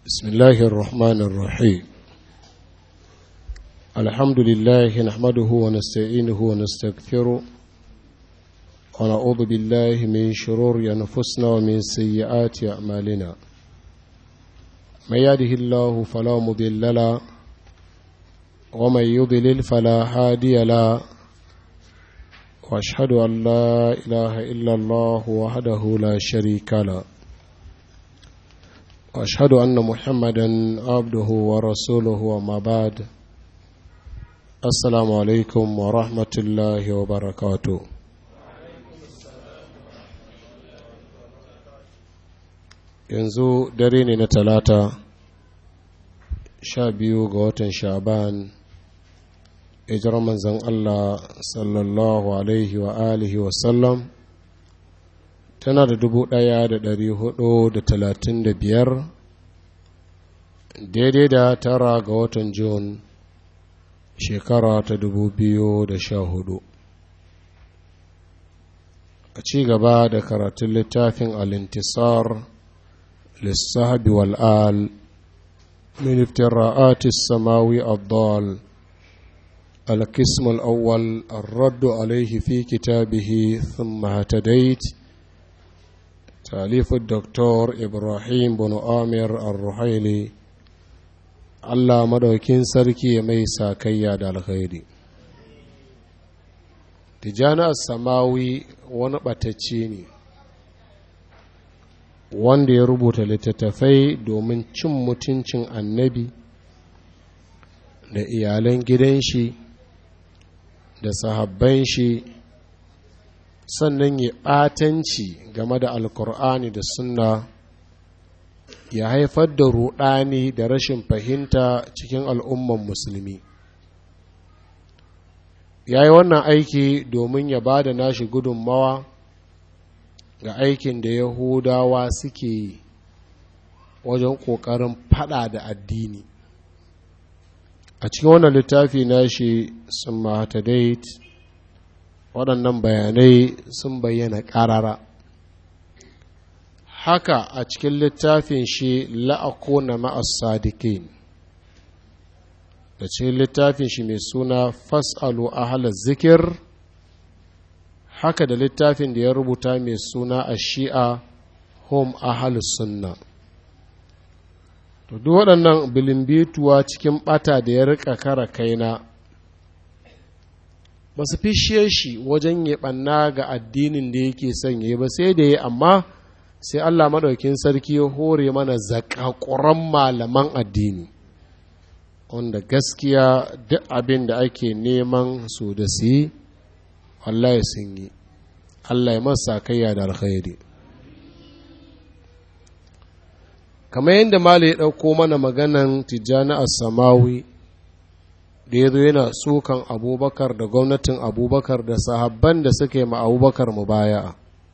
بسم الله الرحمن الرحيم الحمد لله نحمده ونستعينه ونستغفره ونعوذ بالله من شرور أنفسنا ومن سيئات أعمالنا من يهده الله فلا مضل له ومن يضلل فلا هادي له واشهد ان لا اله الا الله وحده لا شريك له واشهد ان محمدا عبده ورسوله وما بعد السلام عليكم ورحمه الله وبركاته yanzu dare ne na talata sha biyu ga watan sha'ban hijirar manzan Allah sallallahu alaihi wa alihi wasallam tana da dubu ɗaya da ɗari hudu da talatin da biyar daidai da tara ga watan Jun shekara ta dubu biyu da sha hudu a ci gaba da karatun littafin alintisar lissahabi wal'al min iftira'atis samawi الضال القسم الأول الرد عليه في كتابه ثم اهتديت تأليف الدكتور إبراهيم بن آمر الرحيلي Allah madaukin sarki mai sakayya da alkhairi Tijjani Samawi wani ɓatacce ne wanda ya rubuta littattafai domin cin mutuncin annabi da iyalan gidan shi da sahabban shi sannan ya ɓatanci game da alkur'ani da sunna ya haifar da ruɗani da rashin fahimta cikin al'umman musulmi ya yi wannan aiki domin ya ba da nashi gudunmawa ga aikin da yahudawa suke yi wajen ƙoƙarin fada da addini a cikin wannan littafi na shi sun mahatadait waɗannan bayanai sun bayyana ƙarara haka a cikin littafin shi la'akuna ma'as sadiqin da cikin littafin shi mai suna fas'alu ahalar zikir haka da littafin da ya rubuta mai suna a shi'a home ahalus sunna to duk waɗannan bilimbituwa cikin ɓata da ya rika kara kaina ba su fishe shi wajen ya ɓanna ga addinin da yake son ya ba sai da ya amma sai Allah maɗaukin sarki ya hore mana zakakuran malaman addini wanda gaskiya duk abin da ake neman su da su yi Allah sun yi Allah ya masa kayya da alkhairi kamar yadda Malam ya ɗauko mana maganan tijjani a samawi da ya zo yana tsokan abubakar da gwamnatin abubakar da sahabban da suka yi ma abubakar mu baya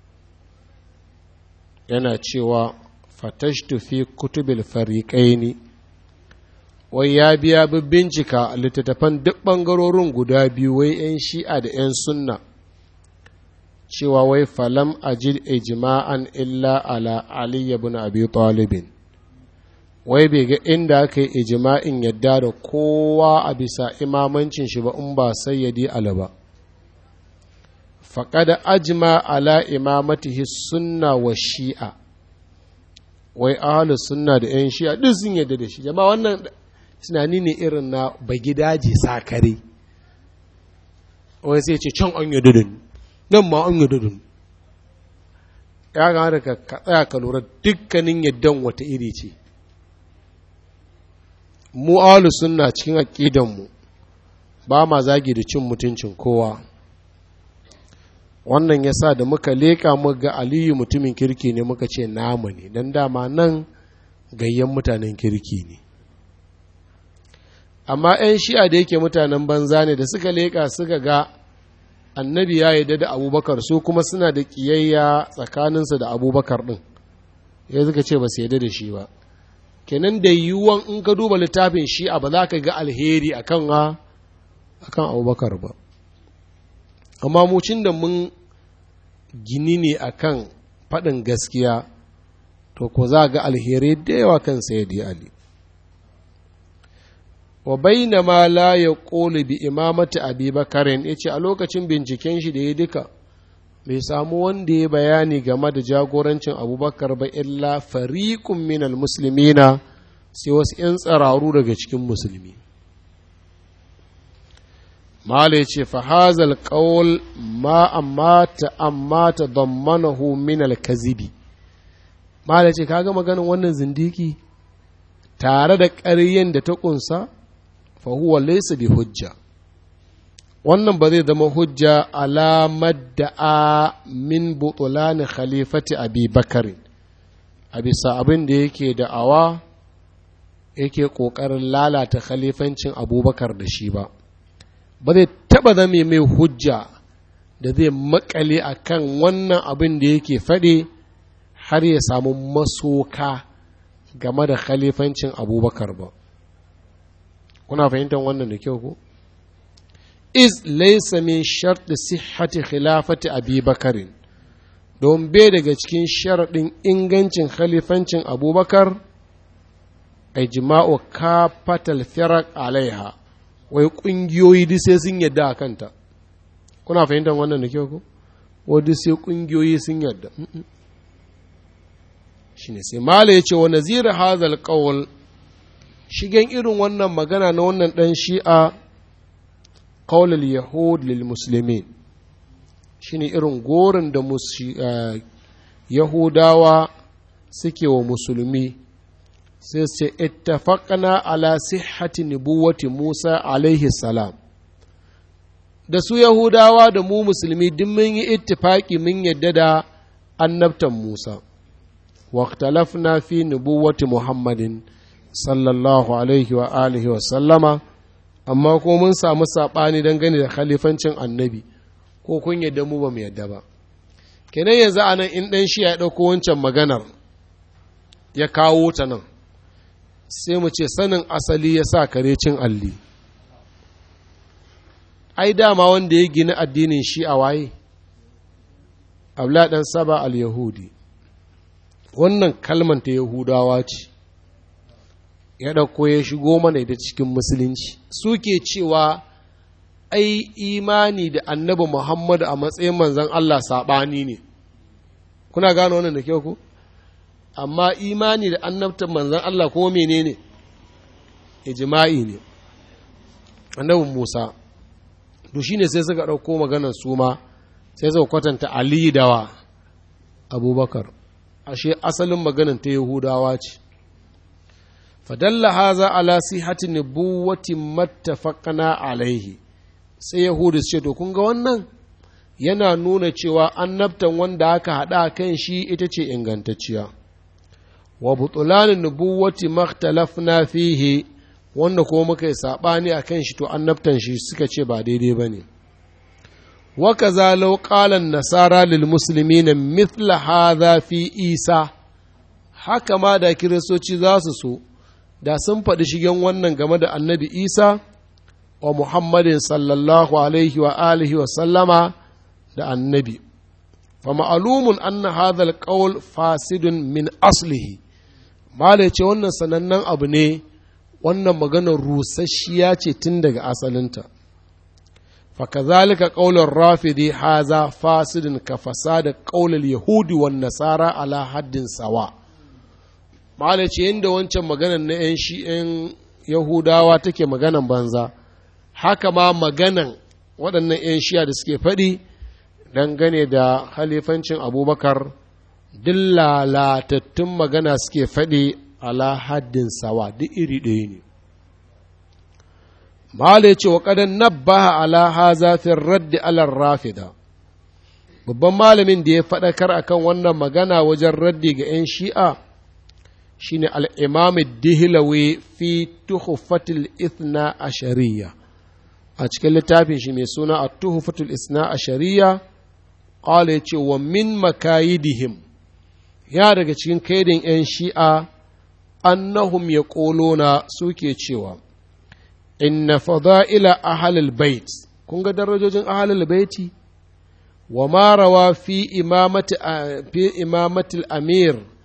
yana cewa fatashtu fi kutubil fariƙaini wai ya biya bincika littattafan duk ɓangarorin guda biyu wai 'yan shi'a da 'yan sunna cewa wai falam ajid ijma'an illa ala ali ibn abi talibin wai bai ga inda aka yi ijima'in yadda da kowa a bisa imamancin shi ba in ba sayyadi ala ba faƙada ajima ala imamatihi sunna wa shi'a wai ahalus sunna da 'yan shi'a duk sun yadda da shi jama'a wannan tunani ne irin na bagidaji sakare wai sai ce can an yadda da nan ma an yadda da ya gane ka tsaya ka lura dukkanin yaddan wata iri ce mu alu sunna cikin aƙidanmu ba ma zagi da cin mutuncin kowa wannan ya sa da muka leƙa mu ga aliyu mutumin kirki ne muka ce namu ne don dama nan gayyan mutanen kirki ne amma 'yan shi'a da yake mutanen banza ne da suka leƙa suka ga annabi ya yi da abubakar su kuma suna da ƙiyayya tsakaninsu da abubakar ɗin ya suka ce ba su yadda da shi ba kenan da yiwuwan in ka duba littafin shi'a ba za ka ga alheri akan a akan abubakar ba amma mucin da mun gini ne akan faɗin gaskiya to ko za ga alheri da yawa kan sayyidi ali wa baina ma la ya ƙoli bi imamati abi bakarin ya ce a lokacin binciken shi da ya duka bai samu wanda ya bayani game da jagorancin abubakar ba illa fariƙun minal musulmina sai wasu 'yan tsararu daga cikin musulmi mala ya ce fahazal ƙawul ma amma ta amma ta dammanahu minal kazibi mala ya ce kaga maganin wannan zindiki tare da ƙaryen da ta ƙunsa fahuwa laysa bi hujja wannan ba zai zama hujja alamar da a min butulani khalifati abi bakari a bisa abin da yake da'awa yake ƙoƙarin lalata khalifancin abubakar da shi ba ba zai taɓa zame mai hujja da zai makale a kan wannan abin da yake faɗi har ya samu masoka game da khalifancin abubakar ba kuna fahimtar wannan da kyau ko iz laysa min shart sihhati khilafati abi bakarin don bai daga cikin sharaɗin ingancin khalifancin abubakar ijma'u kafatal firaq alaiha wai ƙungiyoyi duk sai sun yadda a kanta kuna fahimtar wannan da kyau ko wadda sai ƙungiyoyi sun yadda shine sai mala ya ce wa nazira hazal qawl shigen irin wannan magana na wannan ɗan shi'a ƙaunar yahud lil musulmin shi ne irin gorin da yahudawa suke wa musulmi sai ce ittafaqna ala sihhati nubuwati musa alaihi salam da su yahudawa da mu musulmi duk mun yi ittifaki mun yadda da annabtan musa واختلفنا في نبوة محمد sallallahu alaihi wa alihi wa sallama amma ko mun samu saɓani dangane da khalifancin annabi ko kun yadda mu ba mu yadda ba kenan yanzu a nan in ɗan shi ya ɗauko wancan maganar ya kawo ta nan sai mu ce sanin asali ya sa kare cin alli ai dama wanda ya gina addinin shi a waye abla ɗan saba al-yahudi wannan kalman ta yahudawa ce ya ɗauko ya shigo mana ita cikin musulunci suke cewa ai imani da annabi muhammadu a matsayin manzan Allah saɓani ne kuna gano wannan da kyau ku amma imani da annabtan manzan Allah kuma menene ijma'i ne annabin musa to shine sai suka ɗauko maganar su ma sai suka kwatanta ali dawa abubakar ashe asalin maganar ta yahudawa ce fadalla haza ala sihati nubuwati mattafaqna alaihi sai yahudu ce to kun ga wannan yana nuna cewa annabtan wanda aka haɗa kan shi ita ce ingantacciya wa butulanin nubuwati makhtalafna fihi wanda kuma muka yi saɓani a kan shi to annabtan shi suka ce ba daidai ba ne wa kaza law qala nasara lil muslimina mithla hadha fi isa haka ma da kiristoci za su so da sun faɗi shigen wannan game da annabi isa wa muhammadin sallallahu alaihi wa alihi wa sallama da annabi fa ma'alumun anna hadha alqawl fasidun min aslihi mala ce wannan sanannen abu ne wannan maganar rusasshiya ce tun daga asalinta fa kazalika qawlur rafidi haza fasidun ka fasada qawlul yahudi wan nasara ala haddin sawa' ma'ala ce yadda wancan maganan na 'yan shi'yan yahudawa take maganan banza haka ma maganan waɗannan 'yan shi'a da suke faɗi dangane da halifancin abubakar duk lalatattun magana suke faɗi ala haddin sawa duk iri ɗaya ne ma'ala ya ce wa ƙadan nabbaha ala hazafin raddi alar rafida babban malamin da ya faɗakar akan wannan magana wajen raddi ga 'yan shi'a shine al'imam dihilawe fi tuhufatul ithna a shari'a a cikin littafin shi mai suna a tuhufatul ithna a shari'a ƙwale ce wa min makayidihim ya daga cikin kaidin ‘yan shi'a annahum ya ƙolona suke cewa inna fada'ila ahalul bait kun ga darajojin ahalul baiti wa marawa fi imamatil amir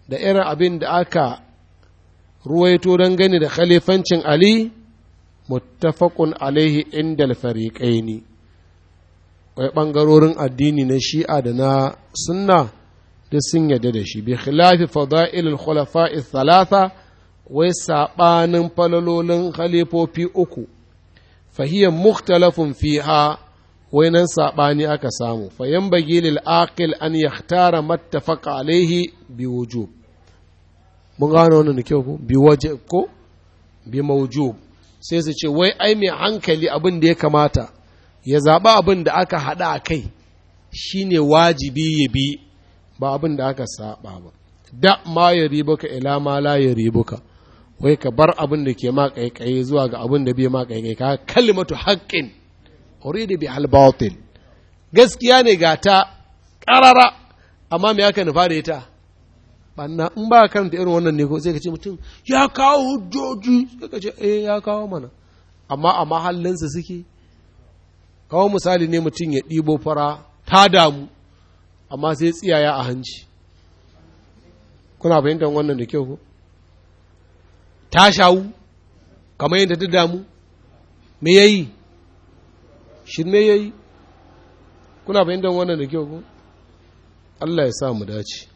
da irin abin da aka ruwaito don gani da khalifancin Ali muttafaqun alaihi inda alfariqaini wai ɓangarorin addini na shi'a da na sunna duk sun yarda da shi bi khilafi fada'il al-khulafa'i thalatha wai saɓanin falalolin khalifofi uku fahiyar mukhtalafun fiha wai nan saɓani aka samu fayan bagi lil aqil an yahtara mattafaqa alaihi bi wujub mun gano wannan da kyau ko bi waje ko bi mawjub sai su ce wai ai mai hankali abin da ya kamata ya zaɓa abin da aka haɗa a kai shine wajibi ya bi ba abin da aka saɓa ba da ma ya ribuka ila ma la ya ribuka wai ka bar abin da ke ma ƙaiƙayi zuwa ga abin da bai ma ƙaiƙayi ka kalimatu haƙƙin uridu bi batil gaskiya ne ga ta ƙarara amma me aka nufa da ita banna in ba karanta irin wannan ne ko sai ka ce mutum ya kawo hujjoji sai ka ce eh ya kawo mana amma a mahallinsa suke kawo misali ne mutum ya ɗibo fara ta damu amma sai tsiyaya a hanci kuna fahimtar wannan da kyau ko ta shawu kamar yadda ta damu me ya yi shirme ya yi kuna fahimtar wannan da kyau ko Allah ya sa mu dace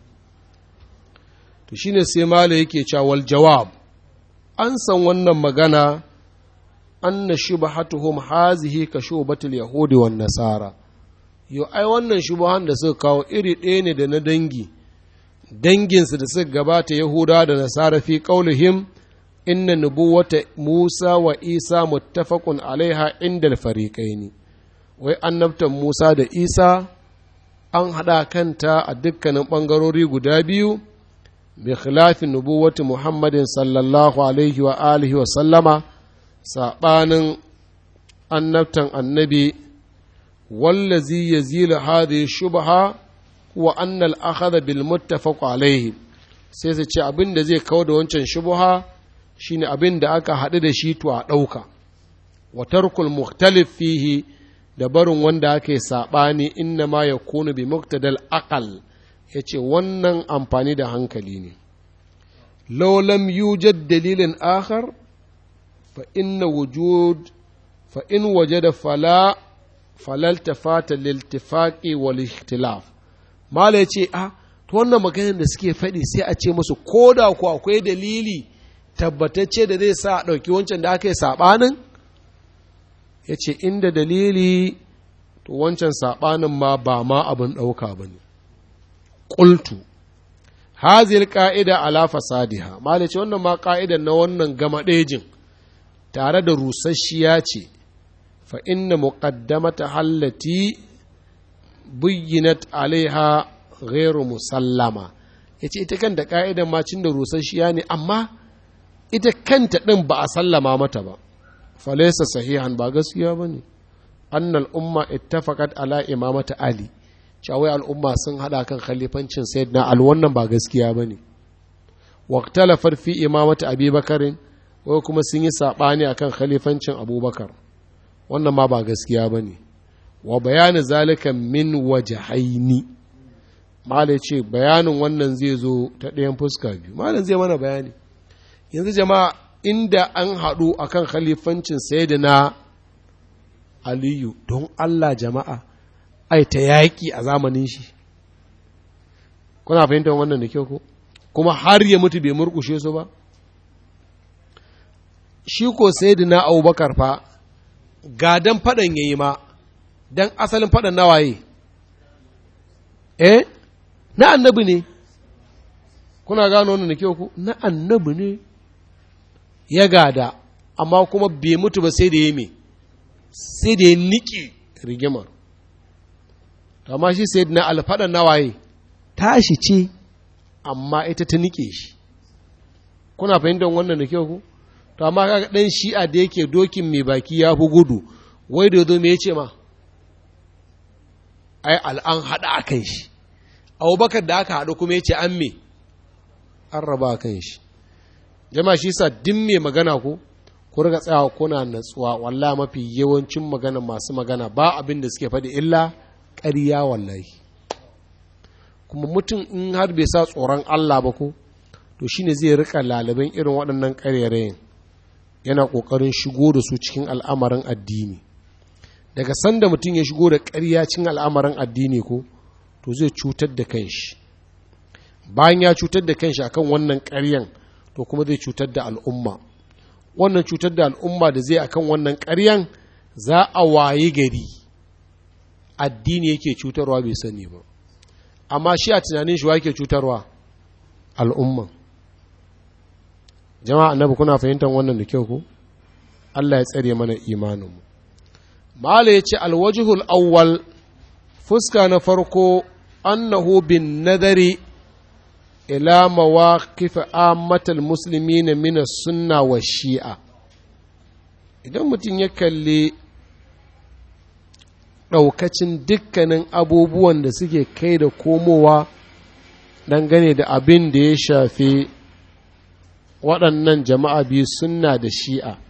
to shine sai mala yake cawal jawab an san wannan magana anna shubhatuhum hazihi ka shubatul yahudi wan nasara yo ai wannan shubuhan da suka kawo iri ɗaya ne da na dangi danginsu da suka gabata yahuda da nasara fi qaulihim inna nubuwata musa wa isa muttafaqun alaiha inda al-fariqaini wai annabtan musa da isa an haɗa kanta a dukkanin ɓangarori guda biyu bi khilafi nubuwati muhammadin sallallahu alaihi wa alihi wa sallama saɓanin annabtan annabi wallazi yazila hadhihi shubha wa anna al-akhadha bil muttafaq alaihi sai su ce abin da zai kawo da wancan shubha shine abin da aka haɗu da shi to a ɗauka wa tarkul mukhtalif fihi da barin wanda aka yi saɓani inna ma ya kunu bi muktadal aqal ya ce wannan amfani da hankali ne laulam yujad dalilin akhar fa inna wujud fa in wajada fala falal tafata liltifaqi wal ikhtilaf mala yace a to wannan maganar da suke faɗi sai a ce musu koda ko akwai dalili tabbatacce da zai sa a ɗauki wancan da aka yi saɓanin ya ce inda dalili to wancan saɓanin ma ba ma abin ɗauka ba ne ƙultu hazil ƙa'ida ala fasadiha ma da ce wannan ma ƙa'idan na wannan gama ɗejin tare da rusasshiya ce fa inna muqaddamata hallati buyyinat alaiha ghairu musallama ya ce ita kanta ƙa'idan ma cin da rusasshiya ne amma ita kanta ɗin ba a sallama mata ba falaisa sahihan ba gaskiya ba ne annal umma ittafaqat ala imamata ali cewa al'umma sun hada kan khalifancin sayyidina al wannan ba gaskiya ba ne waqtalafat fi imamata abubakarin wai kuma sun yi sabani akan khalifancin abubakar wannan ma ba gaskiya ba ne wa bayani zalika min wajhaini malai ce bayanin wannan zai zo ta ɗayan fuska biyu malam zai mana bayani yanzu jama'a inda an haɗu a kan khalifancin na aliyu don Allah jama'a ai ta yaƙi a zamanin shi kuna fahimtar wannan da kyau ko kuma har ya mutu bai murkushe su ba shi ko na abubakar fa gadan faɗan ya yi ma don asalin faɗan na waye eh na annabi ne kuna gano wannan da kyau ko na annabi ne ya gada amma kuma bai mutu ba sai da ya me sai da ya niƙe rigimar amma shi sai na alfaɗa nawaye tashi ce amma ita ta niƙe shi kuna fahimtar wannan da kyau ku to amma kaga ɗan shi'a da yake dokin mai baki ya fi gudu wai da zo me ya ce ma ai al'an haɗa a kan shi abubakar da aka haɗu kuma ya ce an me an raba a kan shi jama'a shi sa din mai magana ko ku riga tsayawa kuna natsuwa wallahi mafi yawancin magana masu magana ba abin da suke faɗi illa ƙarya wallahi kuma mutum in har bai sa tsoron Allah ba ko to shine zai rika lalaban irin waɗannan ƙarerayin yana ƙoƙarin shigo da su cikin al'amarin addini daga sanda mutum ya shigo da ƙarya cikin al'amarin addini ko to zai cutar da kanshi bayan ya cutar da kanshi akan wannan ƙaryan to kuma zai cutar da al'umma wannan cutar da al'umma da zai akan wannan ƙaryan za a waye gari addini yake cutarwa bai sani ba amma shi a tunanin shi wake cutarwa al'umma jama'a annabi kuna fahimtar wannan da kyau ko Allah ya tsare mana imaninmu mala ya ce alwajihul awwal fuska na farko annahu bin nadari ila mawaqif ammatal muslimin min sunna wa shi'a idan mutum ya kalli ɗaukacin dukkanin abubuwan da suke kai da komowa dangane da abin da ya shafi waɗannan jama'a biyu sunna da shi'a